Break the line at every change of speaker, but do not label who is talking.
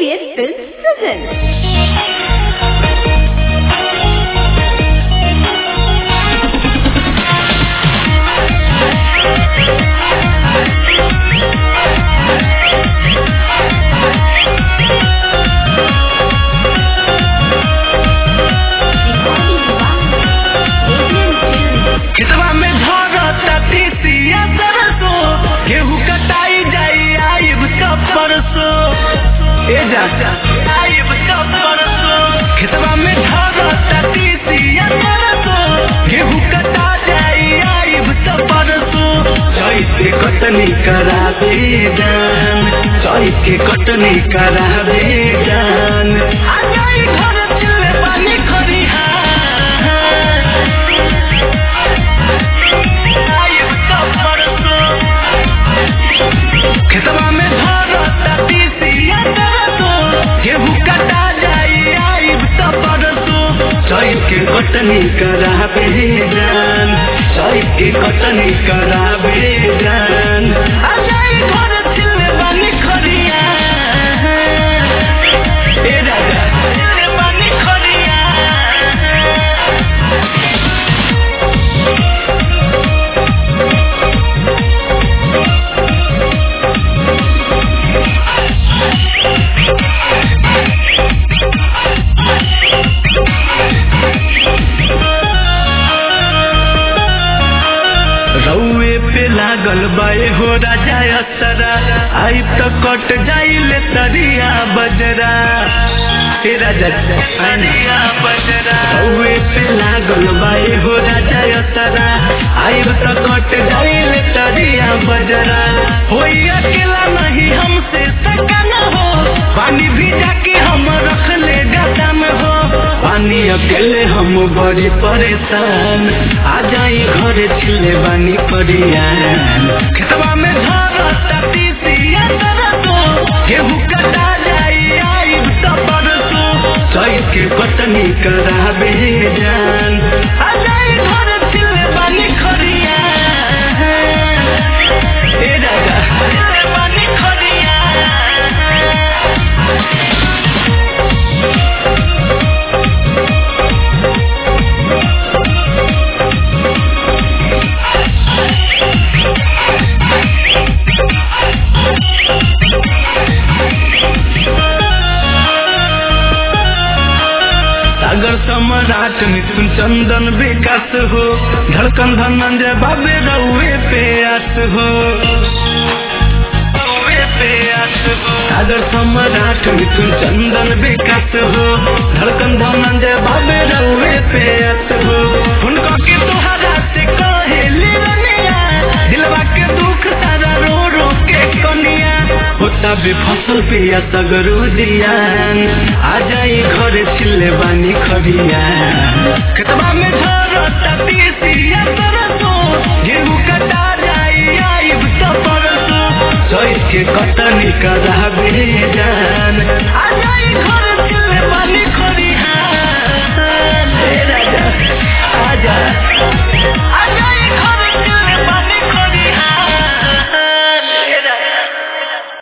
AKS Films presents.
खेतवा में धरता तीसिया सरसो गेहूं कटाई जाई आइब कब परसो ए जा आइब कब परसो खेतवा में धरता तीसिया सरसो गेहूं कटा जाई आइब कब परसो चैते कटनी करा दे जान चैते कटनी करा दे जान आ जाई घर चले पानी खरिहा आइब कब परसो खेतवा में धरता तीसिया सरसो गेहूं कटा जाई आइब त परसो चैत के कटनी कराबे जान चैत के कटनी कराबे जान आ जाई घर छिले बानी खरिया ए राजा छिले बानी खरिया रउए पे लागल बाए हो राजा असरा आई तो कट जाइले तरिया बजरा हे राजा तरिया बजरा रउए पे लागल बाए हो राजा असरा आई तो कट जाइले तरिया बजरा होई अकेला नहीं हमसे सकन हो पानी भिजा के हम रख ले गदा में हो पानी अकेले हम बड़ी परेशान आ जाई घर छिले बानी परियान खेतवा में धरता तीसिया तरसो गेहूं कटा जाई आई त परसो चैत के कटनी कराबे जान आ जाई घर छिले बानी खरिया ए राजा छिले बानी खरिया सागर सम्राट मिथुन चंदन विकास हो धड़कन धनंजय बाबे रउए पे आस हो रउए पे आस हो सागर सम्राट मिथुन चंदन विकास हो धड़कन धनंजय बाबे रउए पे आस हो उनका के तोहरा से कहे लिया दिलवा के दुख सारा रो रो के कनिया होता बे फसल पिया सगरो दियान आ जाई घर छिले बानी खरिया खेतवा में धर